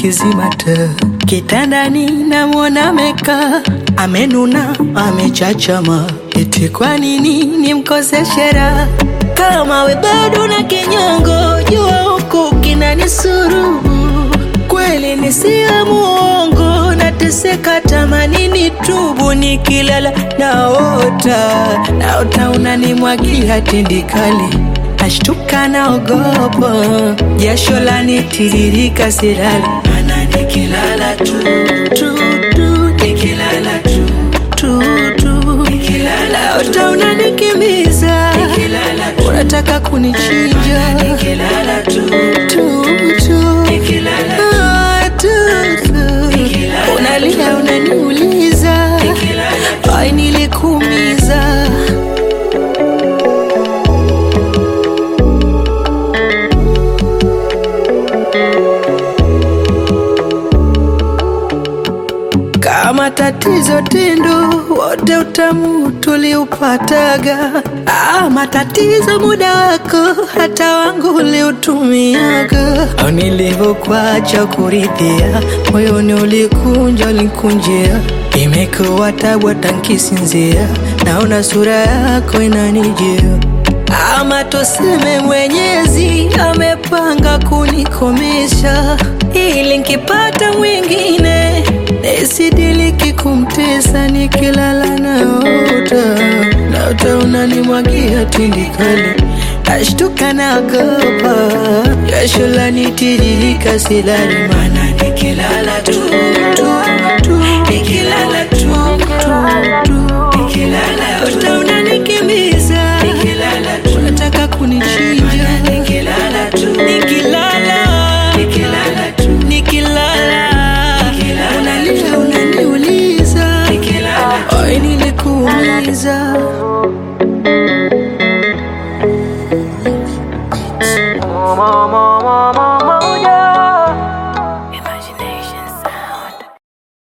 nikizima taa kitandani, namwona amekaa amenuna, amechachama, eti kwa nini nimkoseshe raha kama we bado na kinyongo, jua huku kinanisuru kweli nisiwe muongo, nateseka tamani nitubu, nikilala naota naota unanimwagia tindikali, nashtuka naogopa, jasho lanitiririka, silali mana nikilala tu tu tu, nikilala tu tu tu, nikilala naota unanikimbiza, unataka kunichinja, nikilala tu tu tu, nikilala Ah, tu tu, unalia unaniuliza, ai nilikuumiza kama tatizo tendo wote utamu tuliupataga. Ah, matatizo muda wako hata wangu uliutumiaga. Au nilivyokuacha kuridhia, moyoni ulikunja ulikunjia, imekuwa tabu hata nkisinzia, naona sura yako inanijia ama tuseme Mwenyezi amepanga kunikomesha, ili nkipata mwingine nisidiliki kumtesa, nikilala naota naota unanimwagia tindikali, nashtuka naogopa, jasho lanitiririka, silali mana nikilala tu tu tu, nikilala tu tu tu, nikilala naota unanikimbiza, nikilala tu unataka kunichinja, nikilala tu nikilala nikilala tu nikilala unalia unaniuliza, ai nilikuumiza Mama